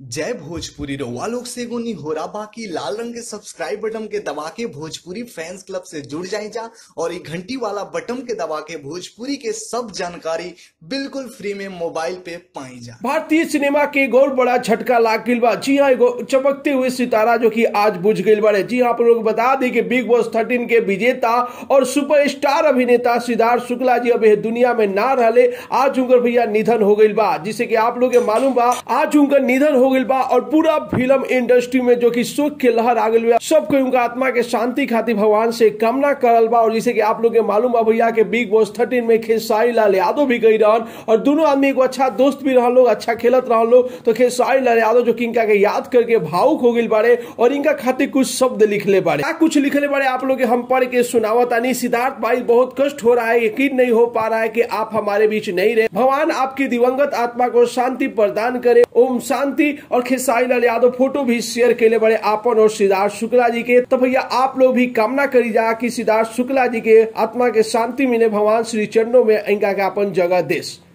जय भोजपुरी रउआ लोग से एगो निहोरा बाकी लाल रंग के सब्सक्राइब बटन के दबा के भोजपुरी फैंस क्लब से जुड़ जाए जा और ये घंटी वाला बटन के दबा के भोजपुरी के सब जानकारी बिल्कुल फ्री में मोबाइल पे पाई जा भारतीय सिनेमा के एक और बड़ा झटका लाग गईल बा जी हाँ एगो चमकते हुए सितारा जो कि आज बुझ गईल बारे जी हाँ आप लोग बता दी कि बिग बॉस थर्टीन के विजेता और सुपरस्टार अभिनेता सिद्धार्थ शुक्ला जी अब ये दुनिया में ना रहले आज उनकर भैया निधन हो गईल बा जिसे कि आप लोग के मालूम बा आज उनका निधन हो गईल बा और पूरा फिल्म इंडस्ट्री में जो कि सुख के लहर आ गईल बा सबको उनका आत्मा के शांति खातिर भगवान से कामना करल बा और जिसे कि आप लोग के मालूम बा भैया के बिग बॉस थर्टीन में खेसारी लाल यादव भी गई रहन और दोनों आदमी एगो अच्छा दोस्त भी रहन लोग अच्छा खेलत रहन लोग तो खेसारी लाल यादव जो कि इनका के याद करके भावुक हो गई बारे और इनका खातिर कुछ शब्द लिखले बारे क्या कुछ लिखले बारे आप लोग के हम पढ़ के सुनावत आनी सिद्धार्थ भाई बहुत कष्ट हो रहा है यकीन नहीं हो पा रहा है कि आप हमारे बीच नहीं रहे भगवान आपकी दिवंगत आत्मा को शांति प्रदान करे ओम शांति और खेसारी लाल यादव फोटो भी शेयर केले बड़े आपन और सिद्धार्थ शुक्ला जी के तो भैया आप लोग भी कामना करी जा कि सिद्धार्थ शुक्ला जी के आत्मा के शांति मिले भगवान श्री चरणों में इनका के अपन जगह देश